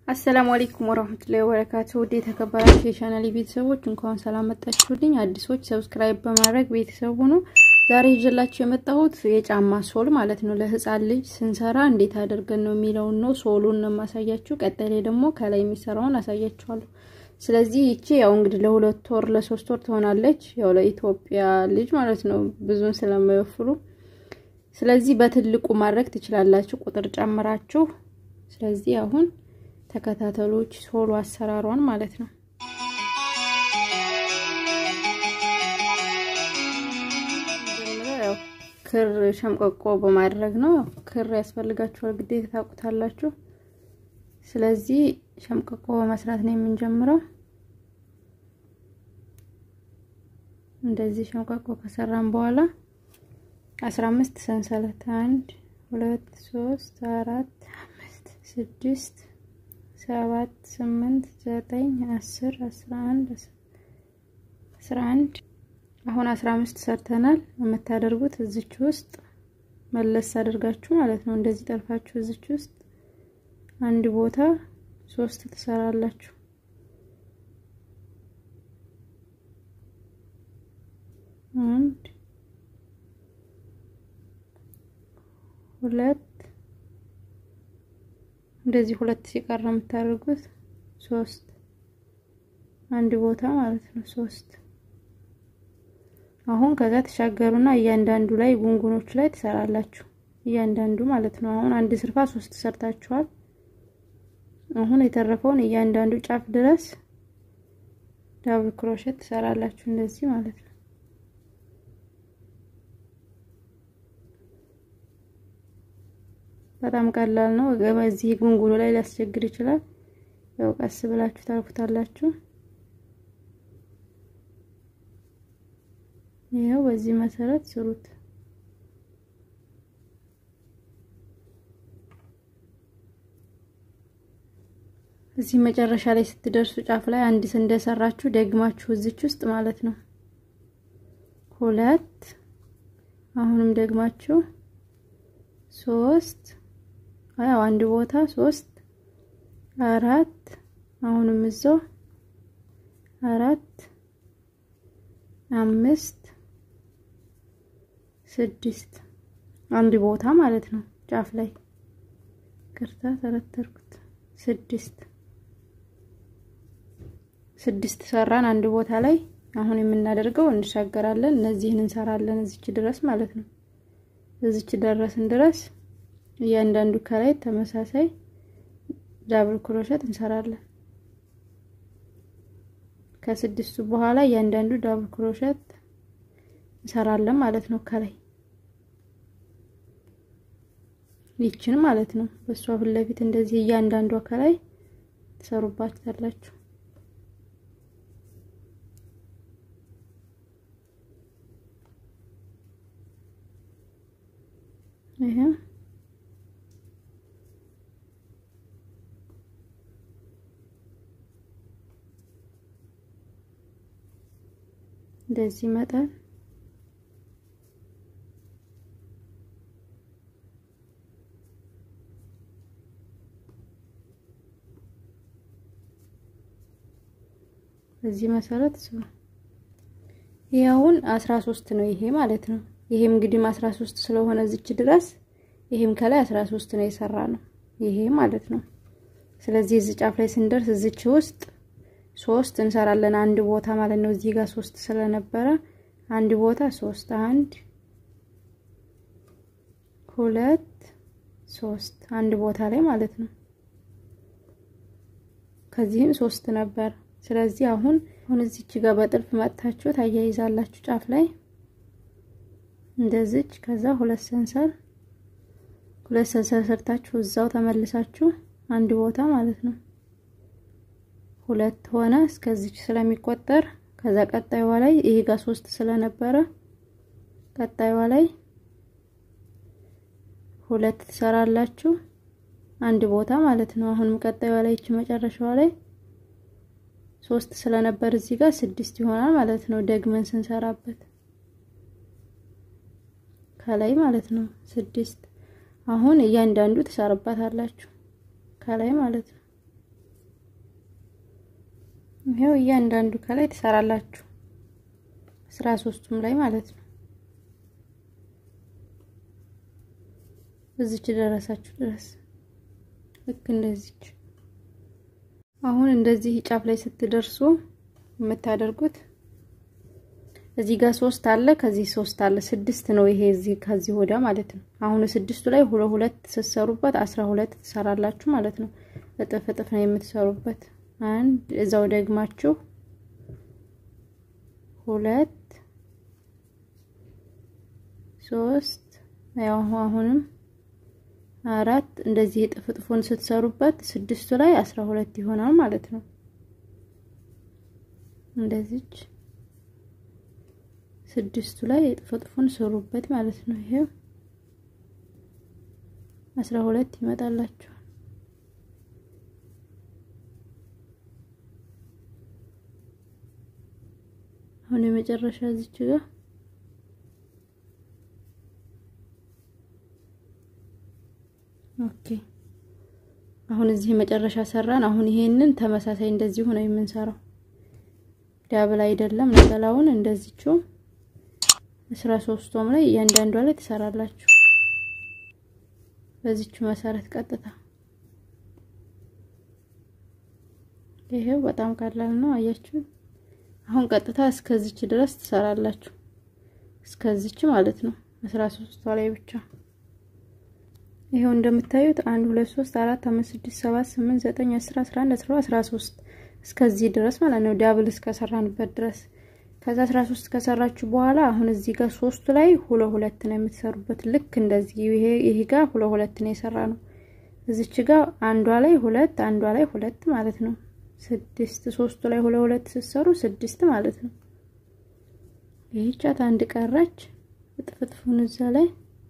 አሰላሙ አለይኩም ወራህመቱላሂ ወበረካቱ። ውድ የተከበራችሁ የቻናሌ ቤተሰቦች እንኳን ሰላም መጣችሁልኝ። አዲሶች ሰብስክራይብ በማድረግ ቤተሰብ ሁኑ። ዛሬ ይዤላችሁ የመጣሁት የጫማ ሶል ማለት ነው። ለህፃን ልጅ ስንሰራ እንዴት አድርገን ነው የሚለውን ነው። ሶሉን ነው የማሳያችሁ። ቀጣይ ላይ ደግሞ ከላይ የሚሰራውን አሳያችኋለሁ። ስለዚህ ይቺ ያው እንግዲህ ለሁለት ወር ለሶስት ወር ትሆናለች። ያው ለኢትዮጵያ ልጅ ማለት ነው ብዙን ስለማይወፍሩ ስለዚህ በትልቁ ማድረግ ትችላላችሁ፣ ቁጥር ጨምራችሁ። ስለዚህ አሁን ተከታተሎች ሶሎ አሰራሯን ማለት ነው። ያው ክር ሸምቀቆ በማድረግ ነው። ክር ያስፈልጋችኋል ግዴታ ታውቁታላችሁ። ስለዚህ ሸምቀቆ በመስራት ነው የምንጀምረው። እንደዚህ ሸምቀቆ ከሰራን በኋላ አስራ አምስት ሰንሰለት አንድ ሁለት ሶስት አራት አምስት ስድስት ሰባት ስምንት ዘጠኝ አስር አስራ አንድ አስራ አንድ አሁን አስራ አምስት ሰርተናል። የምታደርጉት እዚች ውስጥ መለስ አድርጋችሁ ማለት ነው። እንደዚህ ጠልፋችሁ እዚች ውስጥ አንድ ቦታ ሶስት ትሰራላችሁ። አንድ ሁለት እንደዚህ ሁለት ሲቀር ነው የምታደርጉት። ሶስት አንድ ቦታ ማለት ነው። ሶስት አሁን ከዛ ተሻገሩና እያንዳንዱ ላይ ጉንጉኖቹ ላይ ትሰራላችሁ። እያንዳንዱ ማለት ነው። አሁን አንድ ስርፋ ሶስት ሰርታችኋል። አሁን የተረፈውን እያንዳንዱ ጫፍ ድረስ ዳብል ክሮሼት ትሰራላችሁ እንደዚህ ማለት ነው። በጣም ቀላል ነው። እዚህ ጉንጉኑ ላይ ሊያስቸግር ይችላል። ያው ቀስ ብላችሁ ታልፉታላችሁ። ይኸው በዚህ መሰረት ስሩት። እዚህ መጨረሻ ላይ ስትደርሱ ጫፍ ላይ አንድ እንደሰራችሁ ደግማችሁ እዚች ውስጥ ማለት ነው ሁለት አሁንም ደግማችሁ ሶስት ያው አንድ ቦታ ሶስት አራት አሁንም እዛው አራት አምስት ስድስት አንድ ቦታ ማለት ነው ጫፍ ላይ ቅርታ ተረተርኩት ስድስት ስድስት ሰራን አንድ ቦታ ላይ አሁን የምናደርገው እንሻገራለን እነዚህን እንሰራለን እዚች ድረስ ማለት ነው እዚች ደረስን ድረስ እያንዳንዱ ከላይ ተመሳሳይ ዳብል ክሮሸት እንሰራለን። ከስድስቱ በኋላ እያንዳንዱ ዳብል ክሮሸት እንሰራለን ማለት ነው። ከላይ ይችን ማለት ነው። በሷ ፊት ለፊት እንደዚህ እያንዳንዷ ከላይ ትሰሩባታላችሁ። ይሄ እንደዚህ መጠን በዚህ መሰረት ስሩ። ይሄውን አስራ ሶስት ነው ይሄ ማለት ነው። ይሄም እንግዲህ አስራ ሶስት ስለሆነ እዚች ድረስ ይሄም ከላይ አስራ ሶስት ነው የሰራ ነው ይሄ ማለት ነው። ስለዚህ እዚህ ጫፍ ላይ ስንደርስ እዚች ውስጥ ሶስት እንሰራለን አንድ ቦታ ማለት ነው። እዚህ ጋር ሶስት ስለነበረ አንድ ቦታ ሶስት አንድ ሁለት ሶስት አንድ ቦታ ላይ ማለት ነው። ከዚህም ሶስት ነበር። ስለዚህ አሁን አሁን እዚች ጋር በጥልፍ መጥታችሁ ታያይዛላችሁ ጫፍ ላይ እንደዚች ከዛ ሁለት ሰንሰል ሁለት ሰንሰል ሰርታችሁ እዛው ተመልሳችሁ አንድ ቦታ ማለት ነው ሁለት ሆነ እስከዚች ስለሚቆጠር ከዛ ቀጣይዋ ላይ ይሄ ጋር ሶስት ስለነበረ ቀጣይዋ ላይ ሁለት ትሰራላችሁ አንድ ቦታ ማለት ነው። አሁንም ቀጣይዋ ላይ እቺ መጨረሻዋ ላይ ሶስት ስለነበር እዚህ ጋር ስድስት ይሆናል ማለት ነው። ደግመን ስንሰራበት ከላይ ማለት ነው ስድስት። አሁን እያንዳንዱ ትሰሩባታላችሁ ከላይ ማለት ነው። ይሄው እያንዳንዱ ከላይ ትሰራላችሁ አስራ ሶስቱም ላይ ማለት ነው። እዚች ደረሳችሁ ድረስ ልክ እንደዚች። አሁን እንደዚህ ጫፍ ላይ ስትደርሱ የምታደርጉት እዚህ ጋር ሶስት አለ፣ ከዚህ ሶስት አለ፣ ስድስት ነው ይሄ እዚህ ከዚህ ወዳ ማለት ነው። አሁን ስድስቱ ላይ ሁለት ሁለት ስትሰሩበት አስራ ሁለት ትሰራላችሁ ማለት ነው። እጥፍ እጥፍ ነው የምትሰሩበት። አንድ እዛው ደግማችሁ ሁለት ሶስት ያው አሁንም አራት እንደዚህ እጥፍ እጥፉን ስትሰሩበት ስድስቱ ላይ አስራ ሁለት ይሆናል ማለት ነው። እንደዚች ስድስቱ ላይ እጥፍ እጥፉን ስሩበት ማለት ነው። ይሄው አስራ ሁለት ይመጣላችኋል። አሁን የመጨረሻ እዚች ጋር ኦኬ አሁን እዚህ መጨረሻ ሰራን። አሁን ይሄንን ተመሳሳይ እንደዚሁ ነው የምንሰራው። ዳብል አይደለም ነጠላውን እንደዚችው አስራ ሶስቱም ላይ እያንዳንዷ ላይ ትሰራላችሁ። በዚች መሰረት ቀጥታ ይሄው በጣም ቀላል ነው። አያችሁ። አሁን ቀጥታ እስከዚች ድረስ ትሰራላችሁ። እስከዚች ማለት ነው አስራ ሶስቷ ላይ ብቻ ይሄው እንደምታዩት አንድ ሁለት ሶስት አራት አምስት ስድስት ሰባት ስምንት ዘጠኝ አስር አስራ አንድ አስራ አስራ ሶስት እስከዚህ ድረስ ማለት ነው። ዳብል እስከሰራንበት ድረስ ከዛ አስራ ሶስት ከሰራችሁ በኋላ አሁን እዚህ ጋር ሶስቱ ላይ ሁለት ሁለት ነው የምትሰሩበት። ልክ እንደዚህ ይሄ ይሄ ጋር ሁለት ሁለት ነው የሰራ ነው። እዚች ጋር አንዷ ላይ ሁለት አንዷ ላይ ሁለት ማለት ነው። ስድስት ሶስቱ ላይ ሁለት ሁለት ስትሰሩ ስድስት ማለት ነው። ይህቻት አንድ ቀረች። እጥፍጥፉን እዛ ላይ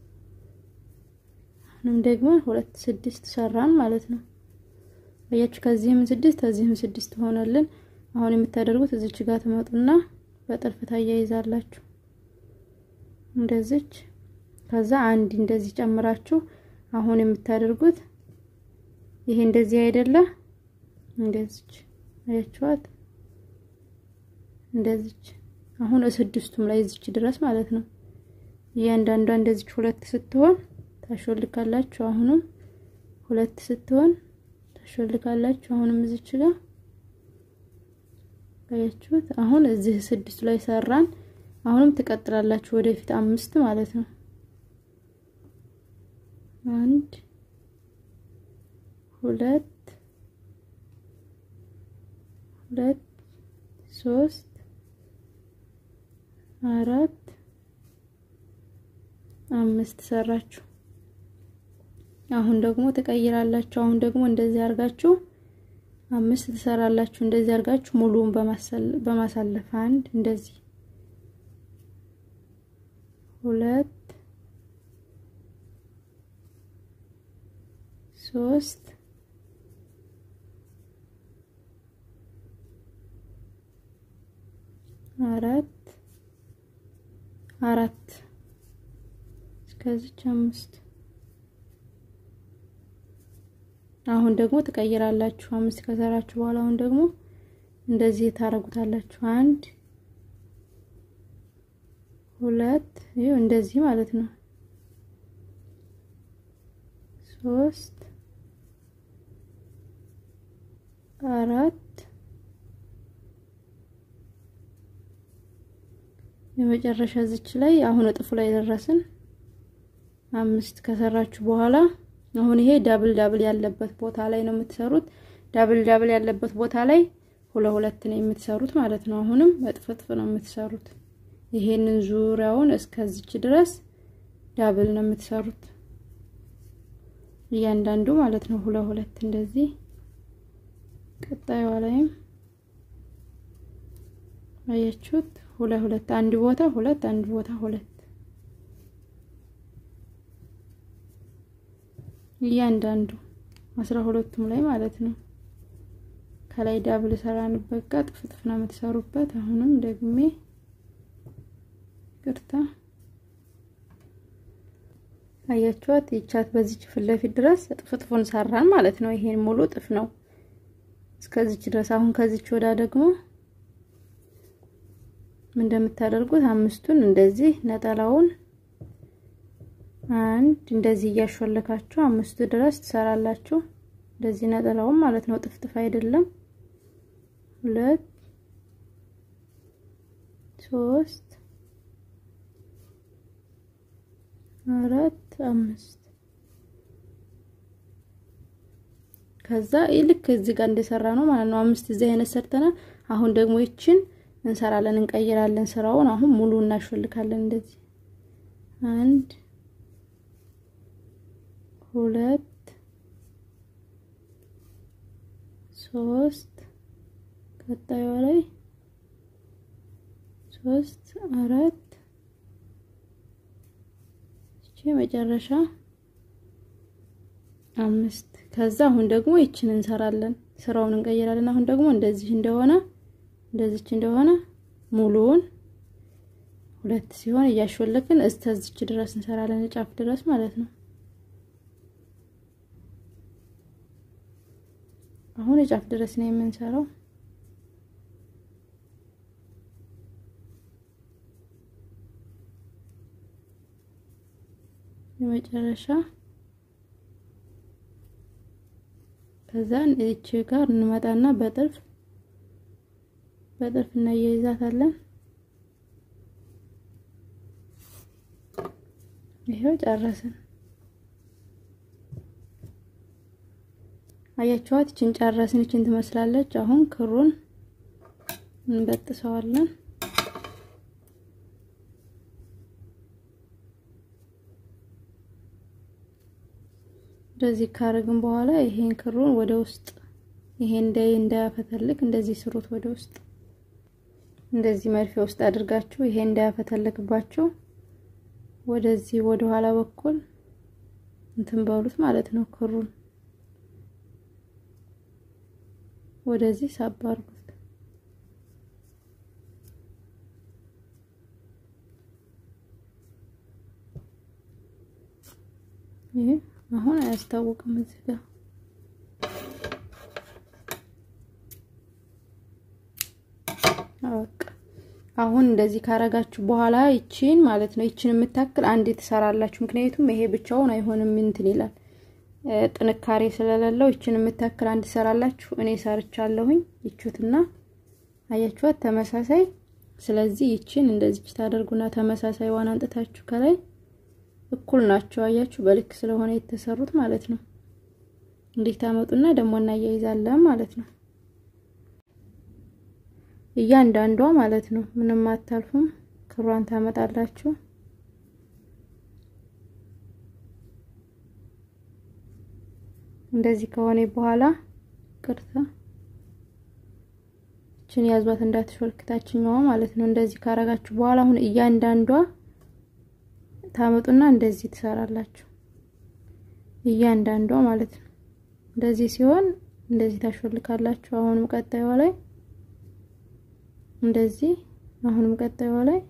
አሁንም ደግሞ ሁለት ስድስት ሰራን ማለት ነው። አያችሁ ከዚህም ስድስት ከዚህም ስድስት ሆነልን። አሁን የምታደርጉት እዚች ጋር ትመጡና በጥልፍ ታያይዛላችሁ እንደዚች። ከዛ አንድ እንደዚህ ጨምራችሁ አሁን የምታደርጉት ይሄ እንደዚህ አይደለ? እንደዚች አያችኋት? እንደዚች አሁን ስድስቱም ላይ እዚች ድረስ ማለት ነው። እያንዳንዷ እንደዚች ሁለት ስትሆን ታሾልካላችሁ። አሁንም ሁለት ስትሆን ታሾልካላችሁ። አሁንም እዚች ጋር አያችሁት? አሁን እዚህ ስድስቱ ላይ ሰራን። አሁንም ትቀጥላላችሁ ወደፊት አምስት ማለት ነው። አንድ ሁለት ሁለት ሶስት አራት አምስት ሰራችሁ። አሁን ደግሞ ትቀይራላችሁ። አሁን ደግሞ እንደዚህ አድርጋችሁ አምስት ትሰራላችሁ። እንደዚህ አድርጋችሁ ሙሉውን በማሳለፍ አንድ እንደዚህ ሁለት ሶስት አራት አራት እስከዚች አምስት አሁን ደግሞ ትቀይራላችሁ። አምስት ከሰራችሁ በኋላ አሁን ደግሞ እንደዚህ ታረጉታላችሁ። አንድ ሁለት ይኸው እንደዚህ ማለት ነው። ሶስት አራት የመጨረሻ ዝች ላይ አሁን እጥፉ ላይ ደረስን። አምስት ከሰራችሁ በኋላ አሁን ይሄ ዳብል ዳብል ያለበት ቦታ ላይ ነው የምትሰሩት። ዳብል ዳብል ያለበት ቦታ ላይ ሁለት ሁለት ነው የምትሰሩት ማለት ነው። አሁንም እጥፍጥፍ ነው የምትሰሩት። ይሄንን ዙሪያውን እስከዚች ድረስ ዳብል ነው የምትሰሩት እያንዳንዱ ማለት ነው። ሁለት ሁለት እንደዚህ ቀጣዩዋ ላይም አያችሁት። ሁለት ሁለት አንድ ቦታ ሁለት አንድ ቦታ ሁለት እያንዳንዱ አስራ ሁለቱም ላይ ማለት ነው። ከላይ ዳብል ሰራንበት ጋር ጥፍጥፍ ነው የምትሰሩበት። አሁንም ደግሜ ቅርታ አያችኋት። ይቻት በዚች ፊት ለፊት ድረስ ጥፍጥፉን ሰራን ማለት ነው። ይሄን ሙሉ ጥፍ ነው እስከዚች ድረስ። አሁን ከዚች ወዳ ደግሞ ምን እንደምታደርጉት አምስቱን እንደዚህ ነጠላውን አንድ እንደዚህ እያሾለካችሁ አምስቱ ድረስ ትሰራላችሁ። እንደዚህ ነጠላውን ማለት ነው። ጥፍጥፍ አይደለም። ሁለት ሶስት አራት አምስት ከዛ ልክ እዚህ ጋር እንደሰራ ነው ማለት ነው። አምስት እዚህ አይነት ሰርተናል። አሁን ደግሞ ይችን እንሰራለን፣ እንቀይራለን ስራውን። አሁን ሙሉ እናሾልካለን። እንደዚህ አንድ ሁለት ሶስት ቀጣዩ ላይ ሶስት አራት እቺ መጨረሻ አምስት ከዛ አሁን ደግሞ ይችን እንሰራለን ስራውን እንቀይራለን። አሁን ደግሞ እንደዚህ እንደሆነ እንደዚች እንደሆነ ሙሉውን ሁለት ሲሆን እያሾለክን እስተዚች ድረስ እንሰራለን ጫፍ ድረስ ማለት ነው። አሁን የጫፍ ድረስ ነው የምንሰራው። የመጨረሻ ከዛ እቺ ጋር እንመጣና በጥልፍ በጥልፍ እናያይዛታለን። ይሄው ጨረስን። አያችኋት? እችን ጨረስን። እችን ትመስላለች። አሁን ክሩን እንበጥሰዋለን። እንደዚህ ካረግን በኋላ ይሄን ክሩን ወደ ውስጥ ይሄ እንዳይ እንዳያፈተልክ እንደዚህ ስሩት። ወደ ውስጥ እንደዚህ መርፌ ውስጥ አድርጋችሁ ይሄ እንዳያፈተልክባችሁ ወደዚህ ወደ ኋላ በኩል እንትን በሉት ማለት ነው። ክሩን ወደዚህ ሳብ አድርጉት። ይሄ አሁን አያስታውቅም እዚህ ጋር በቃ አሁን እንደዚህ ካረጋችሁ በኋላ ይቺን ማለት ነው ይቺን የምታክል አንድ ትሰራላችሁ። ምክንያቱም ይሄ ብቻውን አይሆንም እንትን ይላል ጥንካሬ ስለሌለው ይቺን የምታክል አንድ ትሰራላችሁ። እኔ ሰርቻለሁኝ። ይቹትና አያችኋት ተመሳሳይ። ስለዚህ ይቺን እንደዚች ታደርጉና ተመሳሳይ ዋን አንጥታችሁ ከላይ እኩል ናቸው። አያችሁ በልክ ስለሆነ የተሰሩት ማለት ነው። እንዲህ ታመጡና ደግሞ እናያይዛለን ማለት ነው። እያንዳንዷ ማለት ነው። ምንም አታልፉም። ክሯን ታመጣላችሁ። እንደዚህ ከሆነ በኋላ ቅርታ እችን ያዟት እንዳትሾልክ ታችኛዋ ማለት ነው። እንደዚህ ካረጋችሁ በኋላ አሁን እያንዳንዷ ታመጡና እንደዚህ ትሰራላችሁ። እያንዳንዷ ማለት ነው። እንደዚህ ሲሆን እንደዚህ ታሾልካላችሁ። አሁንም ቀጣዩ ላይ እንደዚህ አሁንም ቀጣዩ ላይ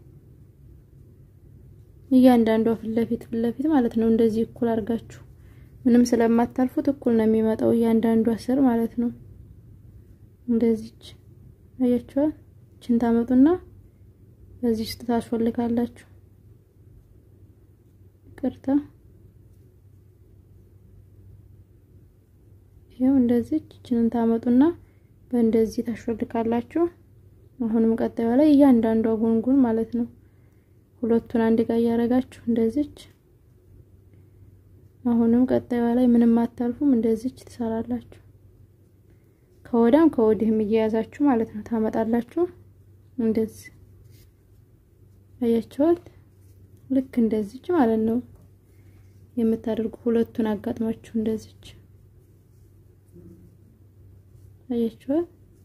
እያንዳንዷ ፊት ለፊት ፊት ለፊት ማለት ነው። እንደዚህ እኩል አድርጋችሁ ምንም ስለማታልፉት እኩል ነው የሚመጣው እያንዳንዷ ስር ማለት ነው። እንደዚች አያችኋል። እችን ታመጡና በዚህ ውስጥ ታስፈልጋላችሁ። ቅርታ ይሄው እንደዚህ እችንን ታመጡና በእንደዚህ ታሾልካላችሁ። አሁንም ቀጣዩ ላይ እያንዳንዷ ጉንጉን ማለት ነው። ሁለቱን አንድ ጋር እያደረጋችሁ እንደዚች አሁንም ቀጣዩ ላይ ምንም አታልፉም። እንደዚች ትሰራላችሁ። ከወዳም ከወዲህም እየያዛችሁ ማለት ነው ታመጣላችሁ። እንደዚህ አያችኋት። ልክ እንደዚች ማለት ነው የምታደርጉ ሁለቱን አጋጥማችሁ እንደዚች አያችኋት።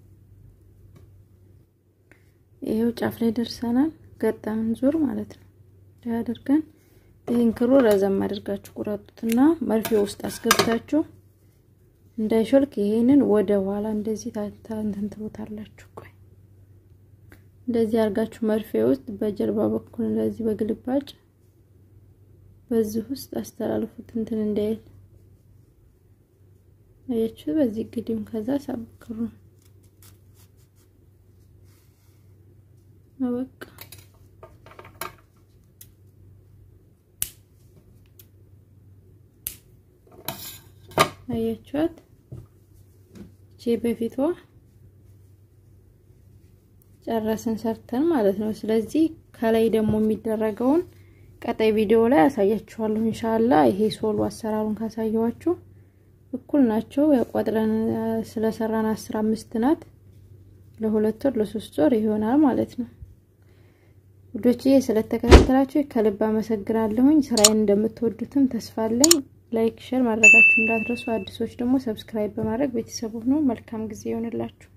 ይሄው ጫፍ ላይ ደርሰናል። ገጠምን ዙር ማለት ነው አድርገን ይህን ክሩ ረዘም አድርጋችሁ ቁረጡትና መርፌ ውስጥ አስገብታችሁ እንዳይሾልክ ይሄንን ወደ ኋላ እንደዚህ ታንተን ትሉታላችሁ። ቆይ እንደዚህ አድርጋችሁ መርፌ ውስጥ በጀርባ በኩል እንደዚህ በግልባጭ በዚህ ውስጥ አስተላልፉት እንትን እንዳይል አያችሁ። በዚህ ግዲውን ከዛ ሳብክሩ በቃ አያችኋት። እቺ በፊቷ ጨረስን ሰርተን ማለት ነው። ስለዚህ ከላይ ደግሞ የሚደረገውን ቀጣይ ቪዲዮ ላይ አሳያችኋለሁ ኢንሻአላ። ይሄ ሶሉ አሰራሩን ካሳየዋችሁ እኩል ናቸው። ያቋጥረን ስለሰራን አስራ አምስት ናት። ለሁለት ወር ለሶስት ወር ይሆናል ማለት ነው። ውዶችዬ ስለተከታተላችሁ ከልብ አመሰግናለሁኝ። ስራዬን እንደምትወዱትም ተስፋ አለኝ። ላይክ ሼር ማድረጋችሁ እንዳትረሱ። አዲሶች ደግሞ ሰብስክራይብ በማድረግ ቤተሰቡ ነው። መልካም ጊዜ ይሆንላችሁ።